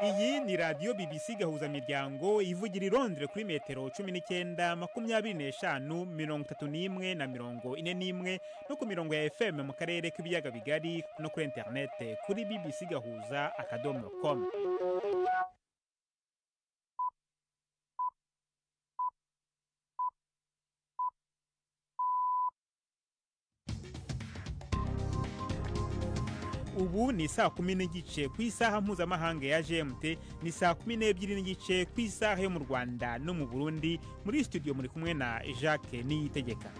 Iyi ni radiyo BBC Gahuzamiryango ivugira i Londres kuri metero cumi n'icyenda makumyabiri n'eshanu mirongo itatu n'imwe na mirongo ine n'imwe no ku mirongo ya FM mu karere k'ibiyaga bigari no kuri interinete kuri BBC Gahuza akadomo komu ubu ni saa kumi n'igice ku isaha mpuzamahanga ya gmt ni saa kumi n'ebyiri n'igice ku isaha yo mu rwanda no mu burundi muri studio muri kumwe na jacques niyitegeka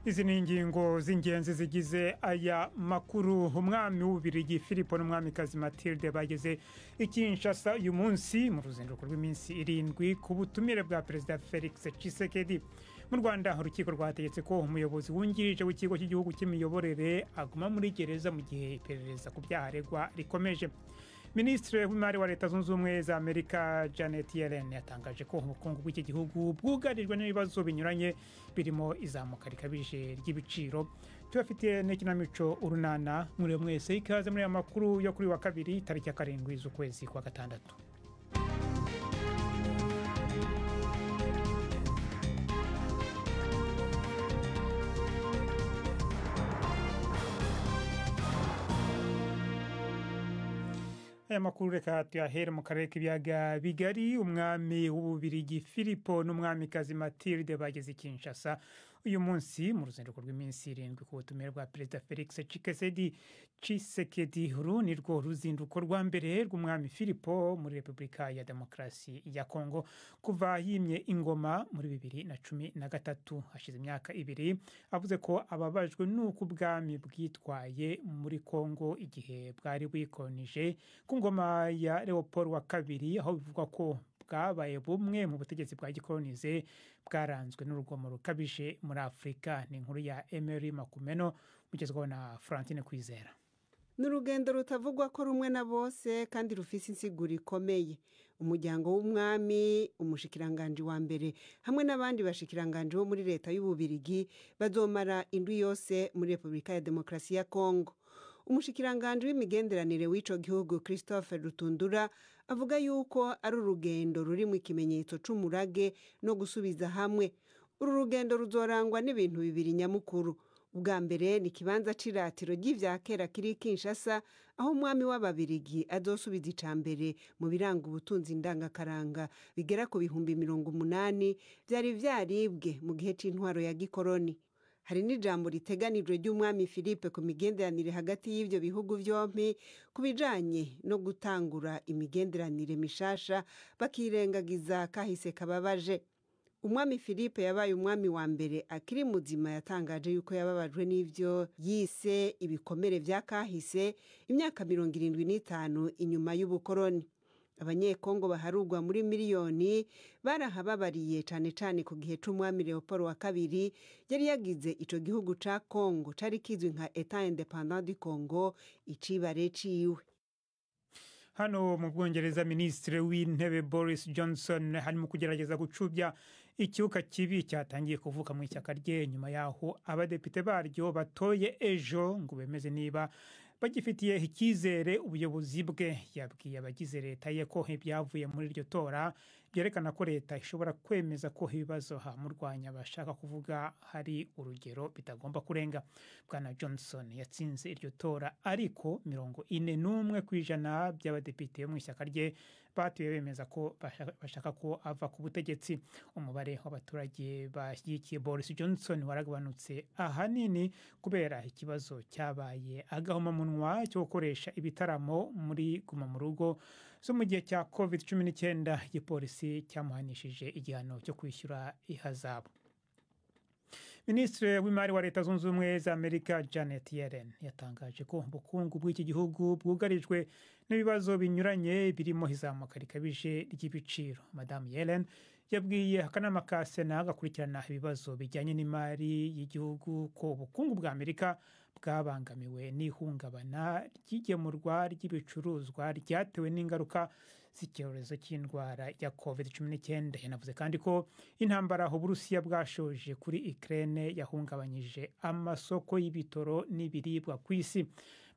izi ni ingingo z'ingenzi zigize aya makuru umwami w'ububirigi filipo n'umwamikazi matilde bageze i kinshasa uyu munsi mu ruzinduko rw'iminsi irindwi ku butumire bwa perezida felix cisekedi mu rwanda urukiko rwategetse ko umuyobozi wungirije w'ikigo cy'igihugu cy'imiyoborere aguma muri gereza mu gihe iperereza ku byaha aregwa rikomeje minisitiri w'imari wa leta zunze ubumwe za amerika janet yellen yatangaje ko ubukungu bw'iki gihugu bwugarijwe n'ibibazo binyuranye birimo izamuka rikabije ry'ibiciro tubafitiye n'ikinamico urunana mwiriwe mwese ikaze muri aya makuru yo kuri wa kabiri tariki ya karindwi z'ukwezi kwa gatandatu aya makuru reka tuyahere mu karere k'ibiyaga bigari umwami w'ububirigi filipo n'umwamikazi matilde bageze i kinshasa uyu munsi mu ruzinduko rw'iminsi irindwi ku butumire bwa perezida felix cikesedi cisekedi uru ni rwo ruzinduko rwa mbere rw'umwami filipo muri repubulika ya demokarasi ya kongo kuva yimye ingoma muri bibiri na cumi na gatatu hashize imyaka ibiri avuze ko ababajwe n'uko ubwami bwitwaye muri kongo igihe bwari bwikonije ku ngoma ya leopold wa kabiri aho bivugwa ko bwabaye bumwe mu butegetsi bwa gikoronize bwaranzwe n'urugomo rukabije muri afurika ni inkuru ya emery makumeno ugezweho na Francine kwizera ni urugendo rutavugwa ko rumwe na bose kandi rufite insiguro ikomeye umuryango w'umwami umushikiranganji wa mbere hamwe n'abandi bashikiranganji bo muri leta y'ububirigi bazomara indwi yose muri repubulika ya demokarasi ya kongo umushikiranganji w'imigenderanire w'icyo gihugu christophe rutundura avuga yuko ari urugendo rurimo ikimenyetso cy'umurage no gusubiza hamwe uru rugendo ruzorangwa n'ibintu bibiri nyamukuru ubwa mbere ni ikibanza cy'iratiro ry'ibya kera kiri kinshasa aho umwami w'ababirigi azosubiza icya mbere mu biranga ubutunzi ndangakaranga bigera ku bihumbi mirongo umunani byari byaribwe mu gihe cy'intwaro ya gikoroni hari n'ijambo riteganijwe ry'umwami philippe ku migenderanire hagati y'ibyo bihugu byombi ku bijyanye no gutangura imigenderanire mishasha bakirengagiza kahise kababaje umwami philippe yabaye umwami wa mbere akiri muzima yatangaje yuko yababajwe n'ibyo yise ibikomere bya kahise imyaka mirongo irindwi n'itanu inyuma y'ubukoroni abanyekongo baharugwa muri miliyoni barahababariye cyane cyane ku gihe cy'umwami leopold wa kabiri yari yagize icyo gihugu cya kongo cyari kizwi nka etat independant du congo icibare ciwe hano mu bwongereza minisitiri w'intebe boris johnson harimo kugerageza gucubya icyuka kibi cyatangiye kuvuka mu ishyaka rye nyuma y'aho abadepite baryo batoye ejo ngo bemeze niba bagifitiye icyizere ubuyobozi bwe yabwiye abagize leta ye ko ibyavuye muri iryo tora byerekana ko leta ishobora kwemeza ko ibibazo hamurwanya bashaka kuvuga hari urugero bitagomba kurenga bwana johnson yatsinze iryo tora ariko mirongo ine n'umwe ku ijana by'abadepite bo mu ishyaka rye batuye bemeza ko bashaka ko ava ku butegetsi umubare w'abaturage bashyigikiye boris johnson waragabanutse ahanini kubera ikibazo cyabaye agahomamunwa cyo gukoresha ibitaramo muri guma mu rugo zo mu gihe cya covid cumi n'icyenda igipolisi cyamuhanishije igihano cyo kwishyura ihazabu minisitiri w'imari wa leta zunze ubumwe za amerika janet yellen yatangaje ko ubukungu bw'iki gihugu bwugarijwe n'ibibazo binyuranye birimo izamuka rikabije ry'ibiciro madamu yellen yabwiye akanama ka sena gakurikirana ibibazo bijyanye n'imari y'igihugu ko ubukungu bwa amerika bwabangamiwe n'ihungabana ry'igemurwa ry'ibicuruzwa ryatewe n'ingaruka z'icyorezo cy'indwara ya covid cumi n'icyenda yanavuze kandi ko intambara uburusiya bwashoje kuri ikirere yahungabanyije amasoko y'ibitoro n'ibiribwa ku isi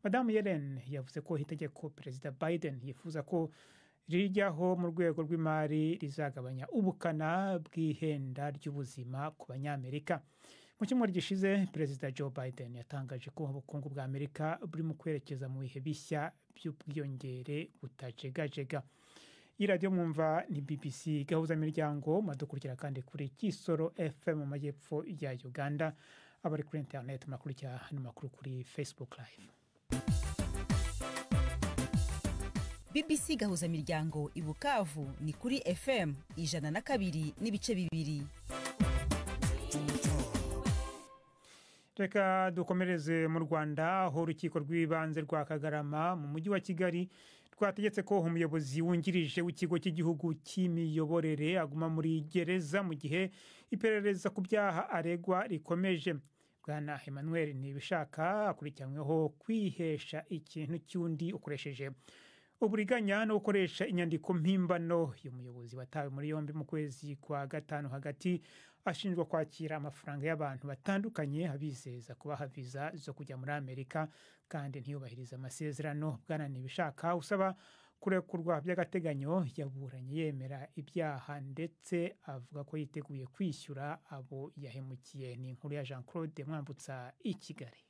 madamu yellen yavuze ko itegeko perezida biden yifuza ko rijyaho mu rwego rw'imari rizagabanya ubukana bw'ihenda ry'ubuzima ku banyamerika mu cyumweru gishize perezida joe biden yatangaje ko ubukungu bwa amerika burimo kwerekeza mu bihe bishya by'ubwiyongere butajegajega iyi radiyo mwumva ni bbc gahuzamiryango muradukurikira kandi kuri kisoro fm mu majyepfo ya uganda abari kuri interineti murakurikira hano makuru kuri facebook live bbc gahuzamiryango i bukavu ni kuri fm ijana na kabiri n'ibice bibiri reka dukomereze mu rwanda aho urukiko rw'ibanze rwa kagarama mu mujyi wa kigali rwategetse ko umuyobozi wungirije w'ikigo cy'igihugu cy'imiyoborere aguma muri gereza mu gihe iperereza ku byaha aregwa rikomeje bwana emmanuel ntibishaka akurikiranyweho kwihesha ikintu cy'undi ukoresheje uburiganya no gukoresha inyandiko mpimbano uyu muyobozi watawe muri yombi mu kwezi kwa gatanu hagati ashinjwa kwakira amafaranga y'abantu batandukanye abizeza kubaha viza zo kujya muri amerika kandi ntiyubahirize amasezerano bwananiye ibishaka usaba kurekurwa by'agateganyo yaburanye yemera ibyaha ndetse avuga ko yiteguye kwishyura abo yahemukiye ni inkuru ya jean claude mwambutsa i kigali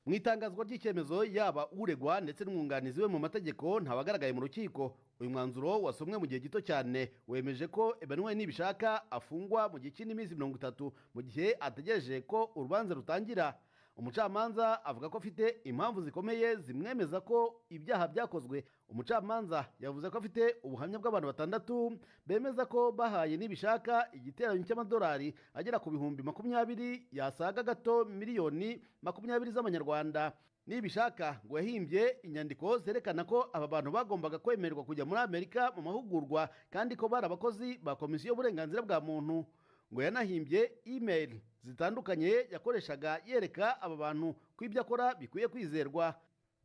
mu itangazwa ry'icyemezo yaba uregwa ndetse n'umwunganizi we mu mategeko ntabagaragaye mu rukiko uyu mwanzuro wasomwe mu gihe gito cyane wemeje ko Emmanuel nibishaka afungwa mu gihe cy'iminsi mirongo itatu mu gihe ategereje ko urubanza rutangira umucamanza avuga ko afite impamvu zikomeye zimwemeza ko ibyaha byakozwe umucamanza yavuze ko afite ubuhamya bw'abantu batandatu bemeza ko bahaye nibishaka igiteranyo cy'amadolari agera ku bihumbi makumyabiri yasaga gato miliyoni makumyabiri z'amanyarwanda nibishaka ngo yahimbye inyandiko zerekana ko aba bantu bagombaga kwemererwa kujya muri amerika mu mahugurwa kandi ko bari abakozi ba komisiyo y'uburenganzira bwa muntu ngo yanahimbye email zitandukanye yakoreshaga yereka aba bantu ko ibyo akora bikwiye kwizerwa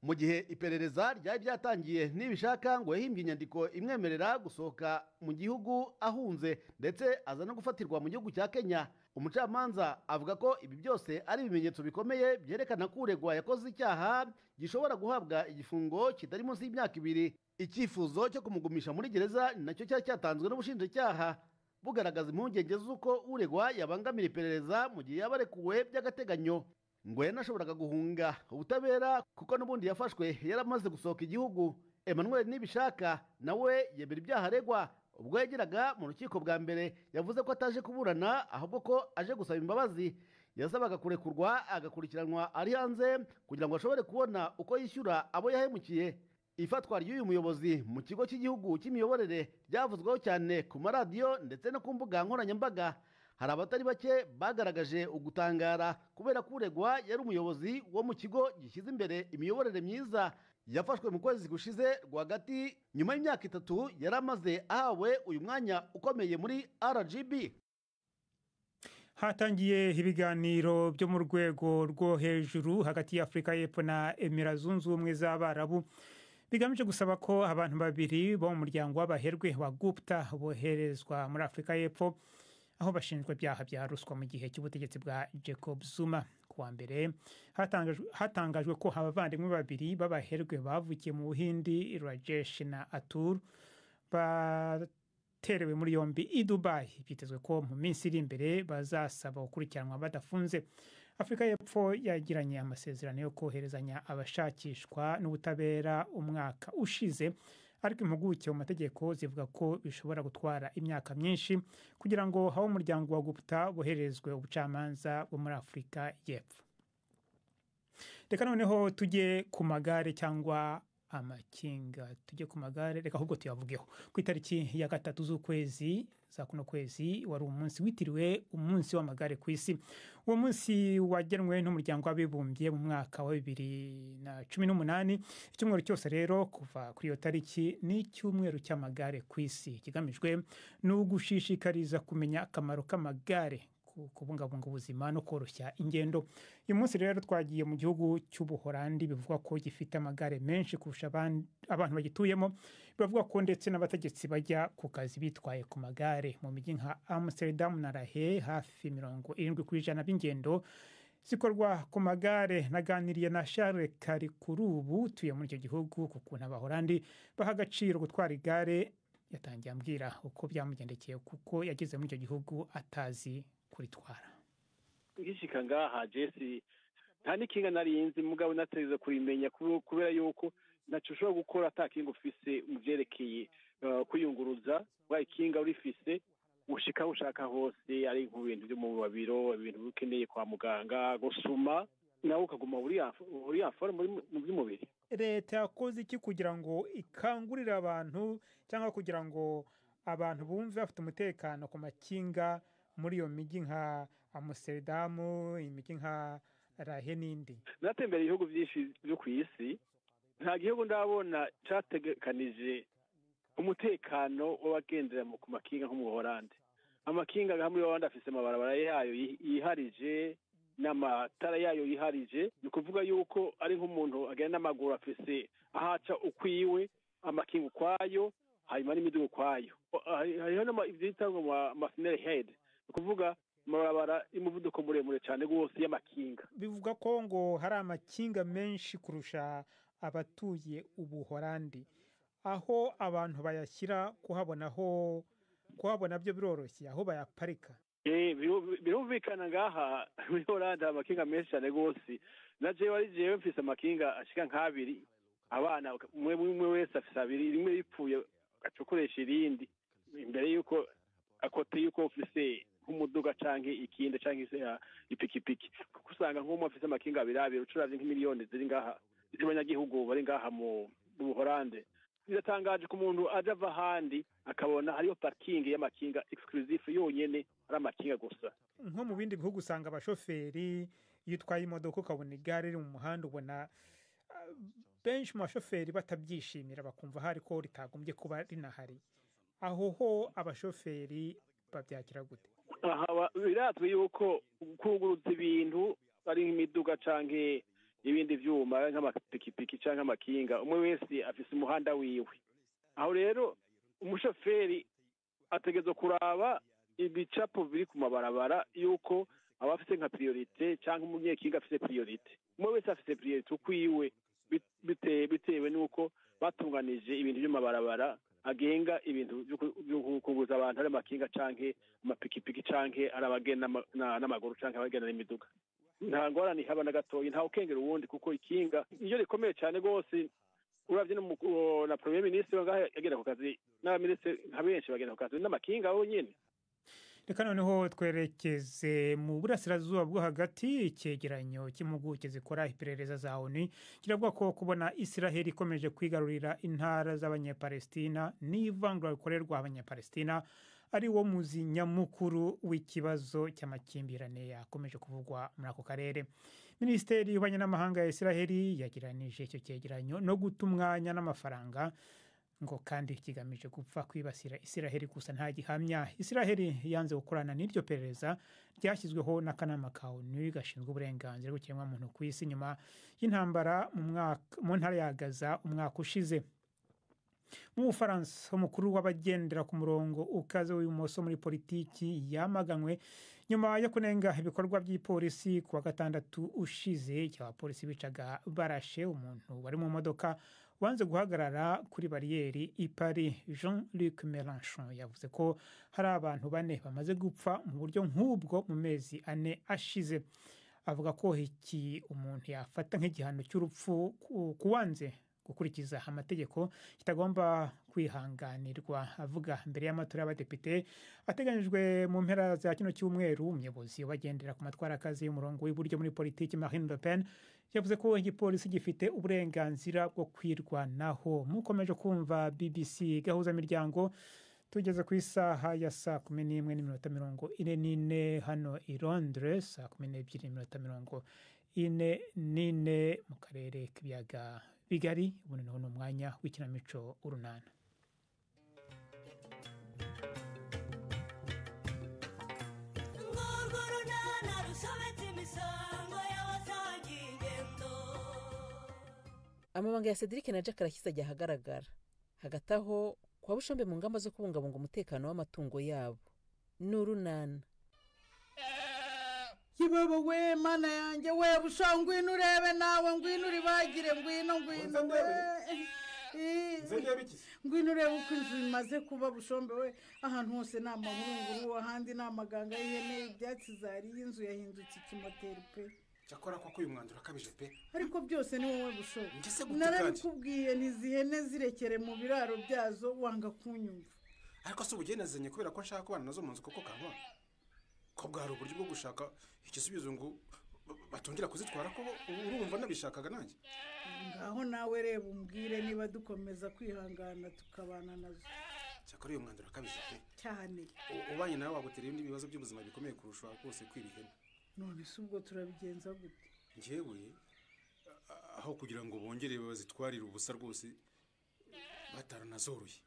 mu gihe iperereza ryari ryatangiye nibishaka ngo yahimbye inyandiko imwemerera gusohoka mu gihugu ahunze ndetse aza no gufatirwa mu gihugu cya kenya umucamanza avuga ko ibi byose ari ibimenyetso bikomeye byerekana ko uregwa yakoze icyaha gishobora guhabwa igifungo kitari munsi y'imyaka ibiri icyifuzo cyo kumugumisha muri gereza ni nacyo cyari cyatanzwe n'ubushinjacyaha bugaragaza impungenge z'uko uregwa yabangamira iperereza mu gihe yaba arekuwe by'agateganyo ngo yanashoboraga guhunga ubutabera kuko n'ubundi yafashwe yari amaze gusohoka igihugu emmanuel nibishaka nawe yemera ibyaha aregwa ubwo yageraga mu rukiko bwa mbere yavuze ko ataje kuburana ahubwo ko aje gusaba imbabazi yasabaga kurekurwa agakurikiranwa ari hanze kugira ngo ashobore kubona uko yishyura abo yahemukiye ifatwa ry'uyu muyobozi mu kigo cy'igihugu cy'imiyoborere ryavuzweho cyane ku maradiyo ndetse no ku mbuga nkoranyambaga hari abatari bake bagaragaje ugutangara kubera ko uregwa yari umuyobozi wo mu kigo gishyize imbere imiyoborere myiza yafashwe mu kwezi gushize rwagati nyuma y'imyaka itatu yari amaze ahawe uyu mwanya ukomeye muri rgb hatangiye ibiganiro byo mu rwego rwo hejuru hagati ya afurika y'epfo na emira zunze ubumwe z'abarabu bigamije gusaba ko abantu babiri bo mu muryango w'abaherwe wa gupta boherezwa muri afurika y'epfo aho bashinjwa ibyaha bya ruswa mu gihe cy'ubutegetsi bwa jacob zuma kuwa mbere hatangajwe ko abavandimwe babiri b'abaherwe bavukiye mu buhindi rajesh na atur baterewe muri yombi i dubayi byitezwe ko mu minsi iri imbere bazasaba gukurikiranwa badafunze afurika y'epfo yagiranye amasezerano yo koherezanya abashakishwa n'ubutabera umwaka ushize ariko impuguke mu mategeko zivuga ko bishobora gutwara imyaka myinshi kugira ngo habe umuryango wa gupta bohererezwe ubucamanza bwo muri afurika y'epfo reka noneho tujye ku magare cyangwa amakinga tujye ku magare reka ahubwo tuyavugeho ku itariki ya gatatu z'ukwezi za kuno kwezi wari umunsi witiriwe umunsi w'amagare ku isi uwo munsi wagenwe n'umuryango w'abibumbye mu mwaka wa bibiri na cumi n'umunani icyumweru cyose rero kuva kuri iyo tariki ni icyumweru cy'amagare ku isi ikigamijwe ni ugushishikariza kumenya akamaro k'amagare kubungabunga ubuzima no koroshya ingendo uyu munsi rero twagiye mu gihugu cy'ubuhorandi bivugwa ko gifite amagare menshi kurusha abantu bagituyemo biravuga ko ndetse n'abategetsi bajya ku kazi bitwaye ku magare mu mijyi nka amsterdam na rahe hafi mirongo irindwi ku ijana b'ingendo zikorwa ku magare naganiriye na Charles Karikurubu utuye muri icyo gihugu ku kuntu abahorandi baha agaciro gutwara igare yatangiye ambwira uko byamugendekeye kuko yageze muri icyo gihugu atazi kuritwara ngishika ngaha jesi nta n'ikinga nariyenze mugabo natarize kurimenya kube- kubera yuko ntaco ushobora gukora ata kinga ufise mu vyerekeye eh, kwiyunguruza wa ikinga urifise ushika aho ushaka hose ari nku bintu vyo mu babiro ibintu ukeneye kwa muganga gusuma nawe ukaguma uri en- uri afora mu by'umubiri leta yakoze iki kugira ngo ikangurire abantu cyangwa kugira ngo abantu bumve bafite umutekano ku makinga muri iyo mijyi nka amusedamu imijyi nka rahe n'indi natembera ibihugu byinshi byo ku isi nta gihugu ndabona cyategekanije umutekano w'abagendera mu- ku makinga nko mu buhorande amakinga nka muri buhorande afise amabarabara yayo yi- yiharije n'amatara yayo yiharije ni ukuvuga yuko ari nk'umuntu agenda n'amaguru afise ahaca ukwiwe amakinga ukwayo hanyuma n'imiduga ukwayo Hari- hariho n'ama- ivyitwa ngo amafinere hedi ni ukuvuga amabarabara y'umuvuduko muremure cyane rwose y'amakinga bivuga ko ngo hari amakinga menshi kurusha abatuye ubuhorandi aho abantu bayashyira kuhabona ho kuhabona byo biroroshye aho bayaparika Eh, biru- birumvikana ngaha muri Holanda hari amakinga menshi cyane rwose na jewe ari jewe mfise amakinga ashika nk'abiri abana uka- umwe umwe wese afise abiri rimwe ripfuye agaca ukoresha irindi imbere y'uko akote y'uko ufise nk'umuduga canke ikindi canke se, ah, ipikipiki kuko usanga nk'umwe afise amakinga abiri abiri ucuravye nk'imiliyoni ziri ngaha z'abanyagihugu bari ngaha mu mu Buholande biratangaje ku muntu aje ava ahandi akabona hariyo parikingi y'amakinga egisikirizifu yonyene ari amakinga gusa nko mu bindi bihugu usanga abashoferi iyo utwaye imodoka ukabona igare riri mu muhanda ubona ah, benshi mu bashoferi batabyishimira bakumva hari ko ritagombye kuba rinahari aho ho abashoferi babyagira gute aha ba- birazwi yuko kwungurutsa ibintu ari nk'imiduga canke ibindi vyuma ari nk'amapikipiki canke amakinga umwe wese afise umuhanda wiwe aho rero umushoferi ategerezwa kuraba ibicapo biri ku mabarabara yuko aba afise nka priorite canke umunyekinga afise priorite umwe wese afise priorite ukwiwe bit- bite- bitewe n'uko batunganije ibintu vy'amabarabara agenga ibintu vyo ku- vyo kukunguza abantu ari amakinga canke amapikipiki canke ari abagenda n'ama- na- n'amaguru canke abagenda n'imiduga nta ngorane ihaba na gatoyi nta ukengera uwundi kuko ikinga iyo rikomeye cyane rwose uravye n'umu- uwo- na premier ministre wa ngaha yagenda ku kazi n'abaminisitiri nka benshi bagenda ku kazi n'amakinga bo nyene reka noneho twerekeze mu burasirazuba bwo hagati icyegeranyo cy'impuguke zikora iperereza za onu kiravuga ko kubona isiraheli ikomeje kwigarurira intara z'abanyapalestina n'ivangura rikorerwa abanyapalestina ari wo muzi nyamukuru w'ikibazo cy'amakimbirane yakomeje kuvugwa muri ako karere minisiteri y'ububanyi n'amahanga ya isiraheli yagiranije icyo cyegeranyo no guta umwanya n'amafaranga ngo kandi kigamije gupfa kwibasira isiraheli gusa nta gihamya isiraheli yanze gukorana n'iryo perereza ryashyizweho n'akanama ka onu gashinzwe uburenganzira bw'ikiremwamuntu ku isi nyuma y'intambara mu mwaka- mu ntara ya gaza umwaka ushize mu bufaransa umukuru w'abagendera ku murongo ukaze w'ibumoso muri politiki yamaganwe nyuma yo kunenga ibikorwa by'ipolisi ku wa gatandatu ushize igihe abapolisi bicaga barashe umuntu wari mu modoka wanze guhagarara kuri bariyeri i paris jean luc melanchon yavuze ko hari abantu bane bamaze gupfa mu buryo nk'ubwo mu mezi ane ashize avuga ko iki umuntu yafata nk'igihano cy'urupfu ku- ku wanze gukurikiza amategeko kitagomba kwihanganirwa avuga mbere y'amatora y'abadepite ateganyijwe mu mpera za kino cyumweru umuyobozi ubagendera ku matwara akazi y'umurongo w'iburyo muri politiki marine le pen yavuze ko igipolisi gifite uburenganzira bwo kwirwanaho mukomeje kumva bbc gahuza miryango tugeze ku isaha ya saa kumi n'imwe n'iminota mirongo ine n'ine hano i londres saa kumi n'ebyiri n'iminota mirongo ine n'ine mu karere k'ibiyaga bigari ubu noneho ni umwanya w'ikinamico urunana urwo runana rusobetse imisango y'abasaga ingendo amabanga ya cedric na jack arashyize ajya ahagaragara hagati aho kwa bushombe mu ngamba zo kubungabunga umutekano w'amatungo yabo ni urunana kibaba we mana yanjye we busha ngwino urebe nawe ngwino uribagire ngwino ngwino we Eh, ngwino urebe uko inzu imaze kuba bushombe we ahantu hose ni amahurunguru ahandi ni amaganga y'ihene ibyatsi zariye inzu yahindutse ikimoteri pe cyakora koko uyu mwanzuro akabije pe ariko byose ni wowe bushobo Njye se gute narabikubwiye ntizihene zirekere mu biraro byazo wanga kunyumva ariko si ubugenezanye kubera ko nshaka kubana nazo mu nzu kuko kankora ko bwari uburyo bwo gushaka igisubizo ngo batongera kuzitwara ko urumva nabishakaga nanjye ngaho nawe reba umbwire niba dukomeza kwihangana tukabana nazo cyakora uyu mwanzuro akabije pe cyane U- ubanye nawe wagutera ibindi bibazo by'ubuzima bikomeye kurusha rwose kwiba ihene none se ubwo turabigenza gute njyewe a- aho kugira ngo bongere bazitwarire ubusa rwose bataranazoroye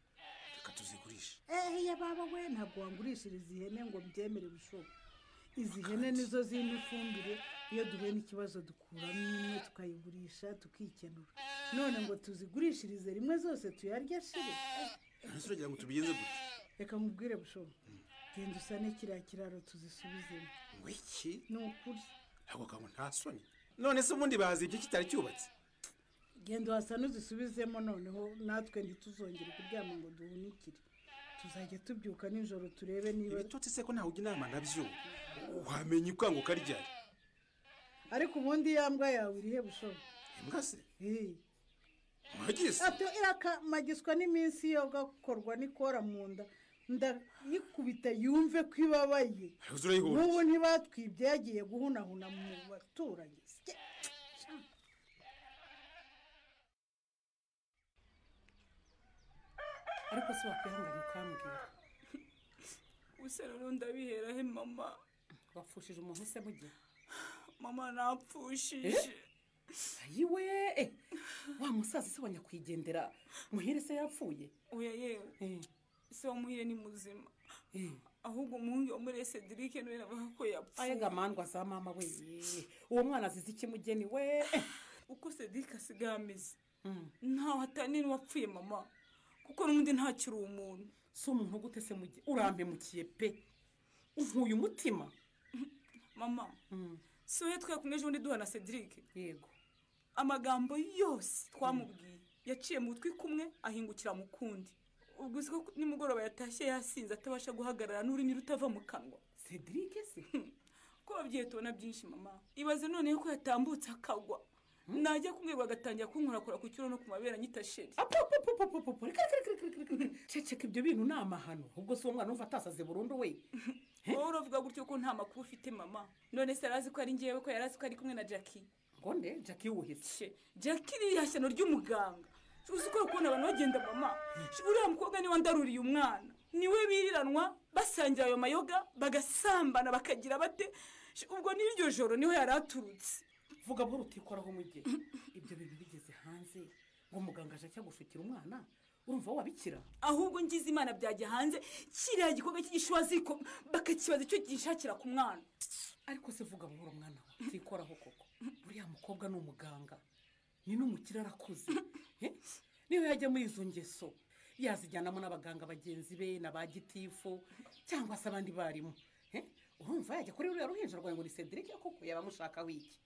reka tuzigurishe eheya baba we ntabwo wangurishiriza ihene ngo mbyemere bushobo izi hene nizo zirimo ifumbire iyo duhuye n'ikibazo dukuramo imwe tukayigurisha tukikenura none ngo tuzigurishirize rimwe zose tuyarye shire Eh, nonese uragira ngo tubigenze gute reka nkubwire bushobo genda usane kiriya kiraro tuzisubizemo ngo iki ni ukuri ako kantu nta soni none se ubundi bazi ibyo kitari cyubatse genda uhasane uzisubizemo noneho natwe ntituzongere kuryama ngo duhunikire tuzajya tubyuka nijoro turebe niba ibitotsi se ko ntawujya inama nabyo wamenya ikanguka ryari ariko ubundi ya mbwa yawe irihe bushobo imbwa se Eh. mwagiye se Ati irakamagiswa n'iminsi yo gakorwa n'ikora mu nda ndayikubita yumve ko ibabaye Uzi urayihura. n'ubu ntibatwibye yagiye guhunahuna mu baturanyi Sye. ariko si wakwihangana ukambwira gusa rero ndabiherahe mama wapfushije umuntu se mugihe mama napfushije ayiwe eh, wa musaza se wa nyakwigendera muhire se yapfuye oya yewe Eh, se wamuhire ni muzima eh. ahubwo umuhungu wo muri cedric niwe navuga ko ayega yapfuye mandwa za mama we eh, uwo mwana azize iki mugeni we eh. uko cedric asigaye ameze Mm. ntawe atani n'uwapfuye mama kuko n'undi ntakiri umuntu si umuntu gute se mugihe urampemukiye pe unkuye umutima mama Mm, si wowe twakumwe ejo bundi duhura na cedric yego amagambo yose twamubwiye yaciye mu twi kumwe ahingukira mu kundi ubwo uzi ko nimugoroba yatashye yasinze atabasha guhagarara n'ururimi rutava mu kanwa cedric se ko ababyeyi tubona byinshi mama ibaze noneho ko yatambutse akagwa najya kumwirwa agatangira kunkorakora ku cyuro no ku mabere anyita sheri apopopopopopo reka reka reka reka reka reka ceceka ibyo bintu ni amahano ubwo si uwo mwana wumva atasaze burundu we wowe uravuga gutyo ko nta makuru ufite mama none se arazi ko ari ngewe ko yari azi ko ari kumwe na jackie ngo nde jackie yuhitse she jackie ririya shyano ry'umuganga uzi ko kubona abantu bagenda mama uriya mukobwa niwe ndaruriye umwana niwe biriranwa basangira ayo mayoga bagasambana bakagira bate Sh- ubwo n'iryo joro niho yari aturutse vuga buhoro utikoraho umujyi ibyo bintu bigeze hanze ngo muganga aje cyagushukira umwana urumva wabikira ahubwo ngize imana byajya hanze kiriya gikorwa cy'igishwaziko bakakibaza icyo gishakira ku mwana ariko se vuga buhoro mwana we utikoraho koko uriya mukobwa ni umuganga ni n'umukire arakuze Eh? niyo yajya muri izo ngeso yazijyanamo n'abaganga bagenzi be na ba gitifu cyangwa se abandi barimu Eh? urumva yajya kuri ruriya ruhinja rwawe ngo ni cedric koko yaba amushakaho iki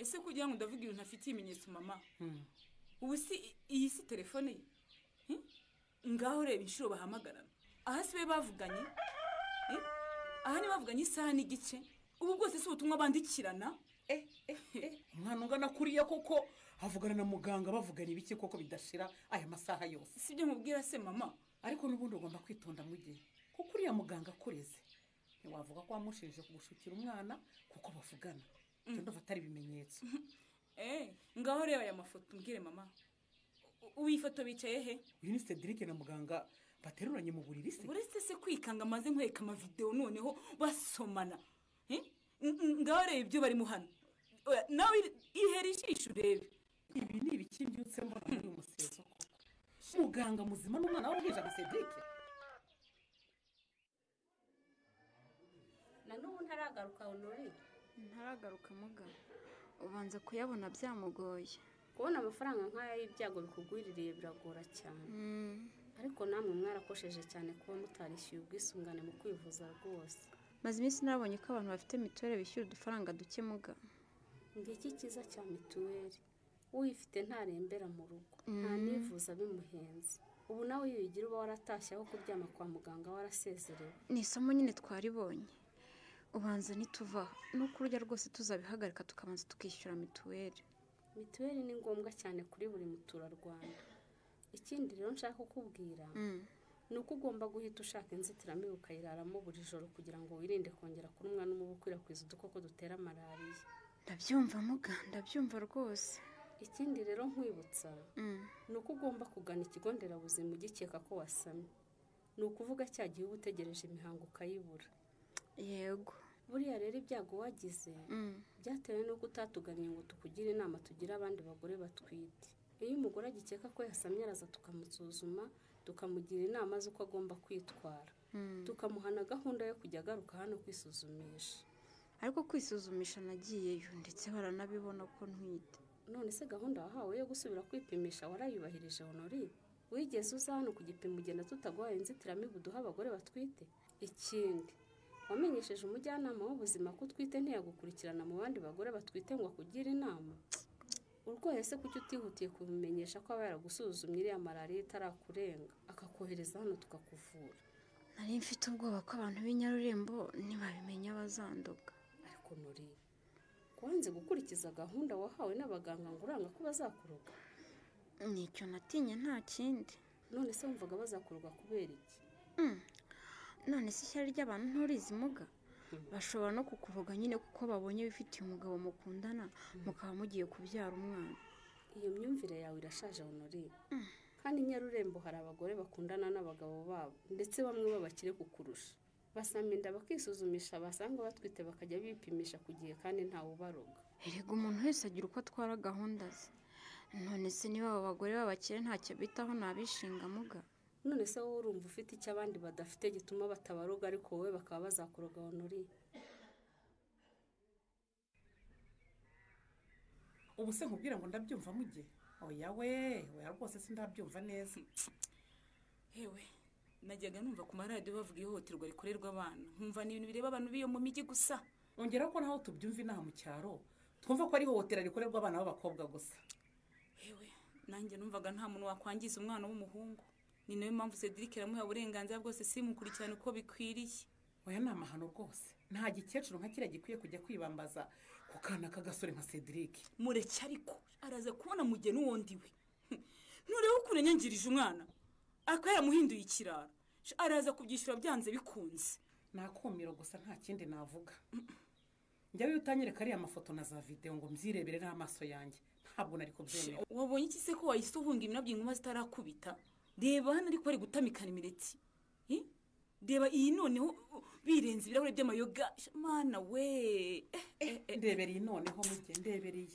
ese kugira ngo ndavuga ibintu ntafitiye ibimenyetso mama Hmm. ubu si iyi si telefone ye Hmm? ngaho reba inshuro bahamagarana aha si be bavuganye Eh? aha ni bavuganye isaha n'igice ubu bwose si ubutumwa bandikirana Eh, eh, eh, umwana ungana kuriya koko avugana na muganga bavugana ibiki koko bidashira aya masaha yose si ibyo mubwira se mama ariko n'ubundi ugomba kwitonda mu gihe kuko uriya muganga akureze ntiwavuga ko wamushinje kugushukira umwana kuko bavugana ibyo ndumva atari ibimenyetso Eh, ngaho reba aya mafoto mbwire mama U- ubu iyi foto bicaye he uyu ni cedric na muganga bateruranye mu buriri se uretse se kwikanga maze nkwereka amavidewo noneho basomana Eh? N- n- ngaho reba ibyo barimo hano Oya, nawe iri- ihera ijisho urebe ibi ni ibiki mbyutse mbona muri uyu museso koko muganga muzima n'umwana w'uruhinja na cedric na n'ubu ntaragaruka honore ntaragaruka muga ubanza kuyabona byamugoye kubona amafaranga nk'aya y'ibyago bikugwiririye biragora cyane ariko namwe mwarakosheje cyane kuba mutarishyuye ubwisungane mu kwivuza rwose maze iminsi nabonye ko abantu bafite mituweli bishyura udufaranga duke muga ngiki cyiza cya mituweli uyifite ntarembera mu rugo nta Mm. nivuza bimuhenze ubu nawe iyo uyigira uba waratashye aho kuryama kwa muganga warasezerewe ni isomo nyine twaribonye ubanza nituvaho nuko urujya rwose tuzabihagarika tukabanza tukishyura mituweli mituweli ni ngombwa cyane kuri buri muturarwanda ikindi rero nshaka kukubwira Mm. ni uko ugomba guhita ushaka inzitiramibu ukayiraramo buri joro kugira ngo wirinde kongera kurumwa n'umubu ukwirakwiza udukoko dutera malariya ndabyumva muga ndabyumva rwose ikindi rero nkwibutsa Mm. ni uko ugomba kugana ikigo nderabuzima ugikeka ko wasamye ni ukuvuga cya gihe uba utegereje imihango ukayibura yego buriya rero ibyago wagize Mm. byatewe n'uko utatugannye ngo tukugire inama tugire abandi bagore batwite iyo umugore agikeka ko yasamye araza tukamusuzuma tukamugira inama z'uko agomba kwitwara Mm. tukamuhana gahunda yo kujya agaruka hano kwisuzumisha ariko kwisuzumisha nagiyeyo ndetse baranabibona ko ntwite none se gahunda wahawe yo gusubira kwipimisha warayubahirije honori wigeze uza hano ku gipimo ugenda tutaguhaye inzitiramibu duha abagore batwite ikindi wamenyesheje umujyanama w'ubuzima ko utwite ntiyagukurikirana mu bandi bagore batwite ngo akugire inama urwaye se kuki utihutiye kubimenyesha ko aba yaragusuzumye iriya malariya itarakurenga akakohereza hano tukakuvura nari mfite ubwoba ko abantu b'inyarurembo ntibabimenya bazanduka ariko nuri wanze gukurikiza gahunda wahawe n'abaganga ngo uranga ko bazakuroga ni icyo natinye nta kindi none se wumvaga bazakuroga kubera iki Mm. none se ishyari ry'abantu nturizi muga bashobora no kukuvuga nyine kuko babonye wifitiye umugabo mukundana mukaba mugiye kubyara umwana iyo myumvire yawe irashaje honore kandi nyarurembo hari abagore bakundana n'abagabo babo ndetse bamwe babakire kukurusha basama inda bakisuzumisha basanga batwite bakajya bipimisha ku gihe kandi ntawe ubaroga erega umuntu wese agira uko atwara gahunda ze none se niba abo bagore b'abakire ntacyo bitaho nabishinga muga none se wowe urumva ufite icyo abandi badafite gituma batabaroga ariko wowe bakaba bazakuroga honore ubu se nkubwira ngo ndabyumva mujye oya we oya rwose sindabyumva neza hewe najyaga numva ku maradiyo bavuga ihohoterwa rikorerwa abana nkumva ni ibintu bireba abantu b'iyo mu mijyi gusa ongeraho ko naho tubyumva inaha mu cyaro twumva ko ari ihohotera rikorerwa abana b'abakobwa gusa hewe nanjye numvaga nta muntu wakwangiza umwana w'umuhungu ni nayo mpamvu cedric aramuha uburenganzira bwose simukurikirane uko bikwiriye oya ni amahano rwose nta gikecuru nka kiriya gikwiye kujya kwibambaza ku kana k'agasore nka cedric mureke ariko araza kubona mugeni wundi we nturebe ukuntu yanyangirije umwana akaba yaramuhinduye ikirara Sha, araza kubyishyura byanze bikunze ni akumiro gusa nta kindi navuga njyawe iyo utanyereka ariya mafoto na za videwo ngo mbyirebere n'amaso yanjye ntabwo nari kubyemera wabonye iki se ko wahise uhunga iminabyo inkuba zitarakubita reba hano ariko bari gutamikana imireti Eh? reba iyi noneho uh, birenze ibirahuri by'amayoga Sha, mana we Eh, eh, eh. ndebereye noneho mujye ndebereye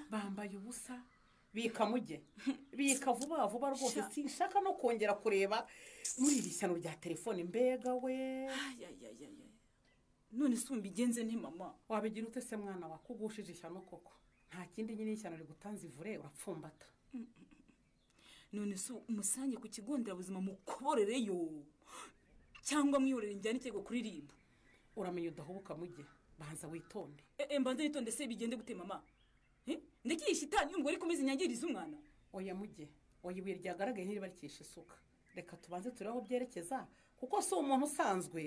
bambaye ubusa bika mujye bika vuba vuba rwose sinshaka no kongera kureba muri iri shyano rya telefone mbega we Ay, ay, ay, ay, ay. none se umbigenze nte mama wabigira ute se mwana wa kugushije ishyano koko nta kindi nyine ishyano rigutanze ivure urapfumbata none se umusange ku kigo nderabuzima mukoborereyo cyangwa mwiyorere njyane ikirego kuri ribu uramenya udahubuka mujye banza witonde mbanze nitonde se bigende gute mama Eh? ndagiye shitani y'umugore ikomeza inyangiriza umwana oya mujye oya ibuye ryagaragaye ntiribarikisha isuka reka tubanze turebe aho byerekeza kuko si umuntu usanzwe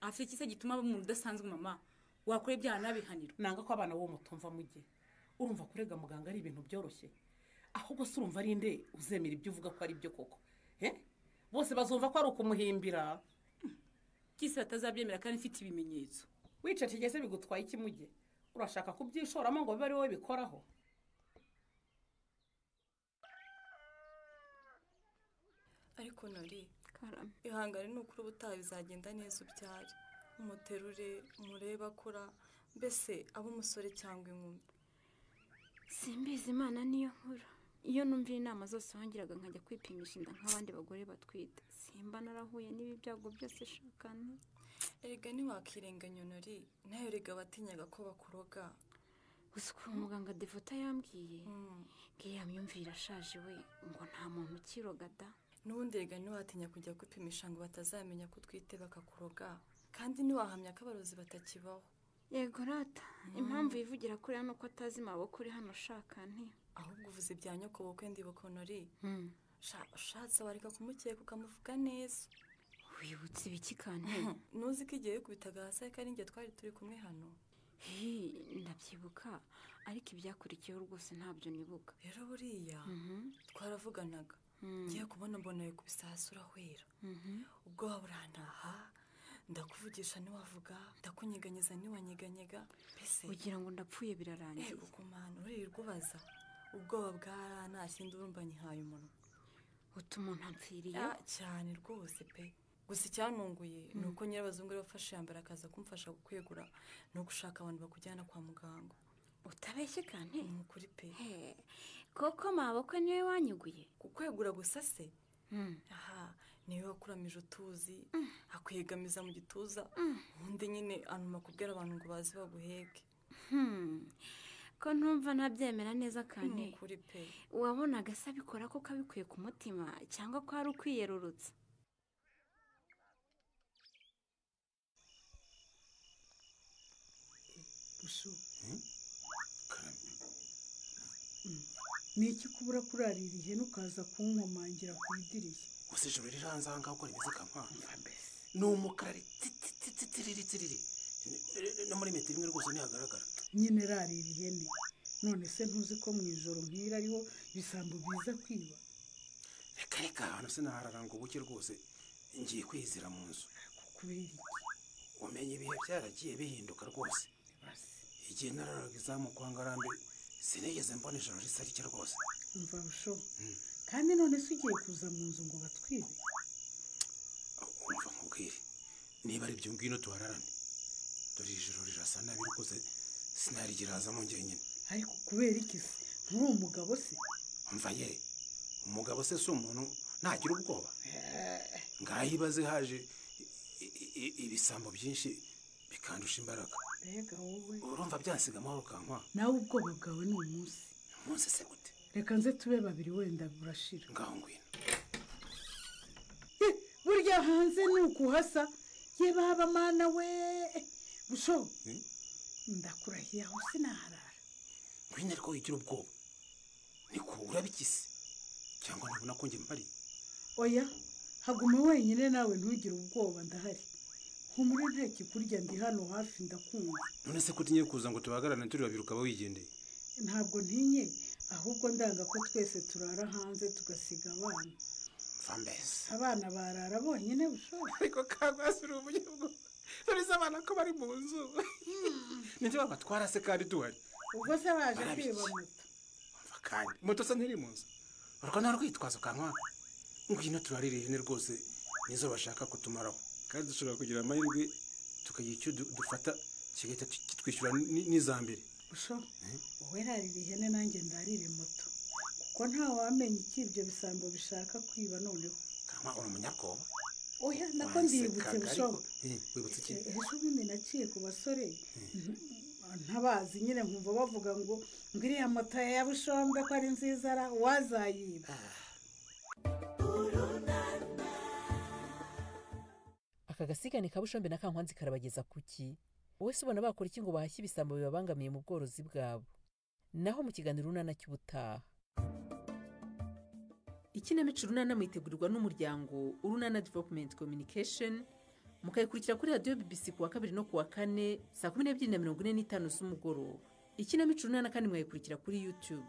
afite iki se gituma aba umuntu udasanzwe mama wakora ibyaha n'abihanirwa nanga ko abana b'uwo mutumva mujye urumva kurega muganga ari ibintu byoroshye ahubwo se urumva ari nde uzemera ibyo uvuga ko ari byo koko Eh? bose bazumva ko ari ukumuhimbira kisi batazabyemera kandi mfite ibimenyetso wicecekeye se bigutwaye iki mujye urashaka kubyishoramo ngo bibe ari wowe bikoraho ariko nari karame ihangane ni ukuri ubutaha bizagenda neza ubyare umuterure umurebe akura mbese abe umusore cyangwa inkumi simbizi imana niyo nkura iyo numvira inama zose wongeraga nkajya kwipimisha inda nk'abandi bagore batwite simba narahuye n'ibi byago byose shakana erega ntiwakirenganya nori nayo erega watinyaga ko bakuroga gusa ukuntu muganga devota yambwiye ngiya myumvire irashaje we ngo nta muntu ukiroga da n'ubundi erega ntiwatinya kujya kwipimisha ngo batazamenya ko utwite bakakuroga kandi ntiwahamya ko abarozi batakibaho yego rata impamvu yivugira kuriya ni uko atazi maboko uri hano ushaka nti ahubwo uvuze ibya nyoko bukwe ndibuka honori Hmm. Sha- ushatse wareka kumukeka ukamuvuga neza wibutse ibiki kandi ntuzi ko igihe yikubitaga hasi ariko ari njye twari turi kumwe hano hi ndabyibuka ariko ibyakurikiyeho rwose ntabyo nibuka rero buriya Mhm. twaravuganaga ngiye kubona mbona yikubise hasi urahwera ubwoba burantaha ndakuvugisha ntiwavuga ndakunyeganyeza ntiwanyeganyega mbese ugira ngo ndapfuye birarangiye Ego kumana uririrwa ubaza ubwoba bwa nta kindi urumva nyihaye umunwa umuntu apfiriye Ah, cyane rwose pe gusa icyantunguye ni uko nyirabazungu yari wafashe yambara akaza kumfasha kukwegura ni ugushaka abantu bakujyana kwa muganga utabeshye kandi ni ukuri pe koko maboko niwe wanyuguye kukwegura gusa se Hmm. aha niwe wakuramije utuzi akwegamiza mu gituza ubundi nyine anuma kubwira abantu ngo baze baguheke Hmm. ko ntumva ntabyemera neza kandi ni ukuri pe wabonaga se abikora kuko abikuye ku mutima cyangwa ko ari ukwiyerurutsa busho ni iki kubura kurarira ihene ukaza kunkomangira ku idirishya gusa ijoro riri hanze aha ngaha uko rimeze kampani ni umukara ritsiriritsiriri no muri metero imwe rwose ntihagaragara nyine rarira ihene none se ntuzi ko mu ijoro nk'iri ariho ibisambo biza kwiba reka reka ahantu se naharara ngo buke rwose ngiye kwizira mu nzu kubera iki umenye ibihe byaragiye bihinduka rwose igihe nararaga izamu kwa ngarambe sinigeze mbona ijoro risa rike rwose umva busho kandi none se ugiye kuza mu nzu ngo batwibe umva nkubwire niba ari ibyo ngwino tuhararane dore iri joro rirasa nabi rwose sinarigirarazamo njyenyine ariko kubera iki se nturi umugabo se umva ye umugabo se si umuntu ntagira ubwoba ngaho ibaze haje i- i- i- ibisambo byinshi bikandusha imbaraga mbega wowe urumva byasiga amahoro kankwa nawe ubwoba bwawe ni umunsi umunsi se gute reka nze tube babiri wenda burashira ngaho ngwino Eh, burya hanze ni ukuhasa ye baba mana we busho Hmm? ndakurahiye aho sinaharara ngwino ariko wigira ubwoba niko urabikise cyangwa ntabona ko njye mpari oya haguma wenyine nawe ntugire ubwoba ndahari humure nta kikurya ndi hano hafi ndakumva none se ko utinye kuza ngo tubahagararane turi babiri ukaba wigendeye ntabwo ntinye ahubwo ndanga ko twese turara hanze tugasiga abana mva mbese abana barara bonyine bushoboka ariko kagwasi uri umunyabwo nonese abana ko bari mu nzu nibyo babatwara se kandi duhari ubwo se baje Barabiki. kwiba moto kandi moto se ntiri mu nzu urwo nta rwitwazo kanwa ngwino turarira ihene rwose nizo bashaka kutumaraho kandi dushobora kugira amahirwe tukagira icyo du- dufata kigahita ki- kitwishyura ni- n'iza mbere busho wowe rarira ihene nanjye ndarire moto kuko ntawamenya iki ibyo bisambo bishaka kwiba noneho kanwa uri umunyabwoba oya nako ndibutse Wansekaga, busho ariko- Eh, wibutse iki ejo bundi naciye ku basore ntabazi nyine nkumva bavuga ngo ngo iriya moto ya bushombe ko ari nziza ara wazayiba aka gasigane ka bushombe na kankwanzi karabageza ku ki wowe se ubona bakora iki ngo bahashye ibisambo bibabangamiye mu bworozi bwabo naho mu kiganiro urunana cy'ubutaha ikinamico urunana mwitegurirwa n'umuryango urunana development communication mukayikurikira kuri radiyo bbc ku wa kabiri no ku wa kane saa kumi n'ebyiri na mirongo ine n'itanu z'umugoroba ikinamico urunana kandi mwayikurikira kuri youtube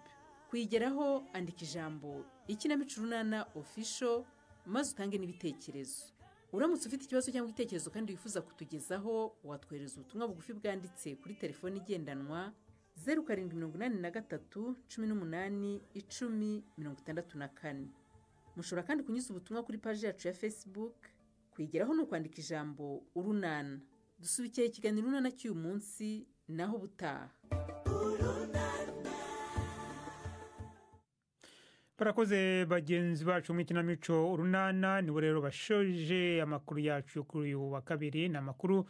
kuyigeraho andika ijambo ikinamico urunana official maze utange n'ibitekerezo uramutse ufite ikibazo cyangwa igitekerezo kandi wifuza kutugezaho watwohereza ubutumwa bugufi bwanditse kuri telefoni igendanwa zeru karindwi mirongo inani na gatatu cumi n'umunani icumi mirongo itandatu na kane mushobora kandi kunyuza ubutumwa kuri paji yacu ya facebook kuyigeraho ni ukwandika ijambo urunana dusubikiye ikiganiro urunana cy'uyu munsi naho ubutaha barakoze bagenzi bacu mu ikinamico urunana nibo rero bashoje amakuru yacu kuri uyu wa kabiri ni amakuru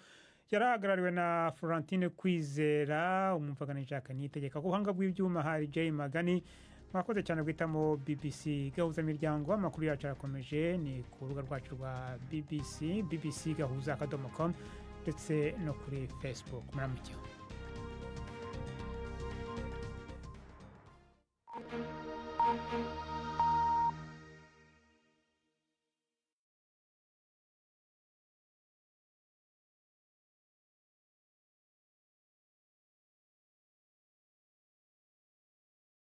yarahagarariwe na florentine kwizera umumvaganisha akanitegeka ku buhanga bw'ibyuma hari jay magani mwakoze cyane guhitamo bbc gahuzamiryango amakuru yacu arakomeje ni ku rubuga rwacu rwa bbc bbc gahuza akadomo komu ndetse no kuri facebook muramukeho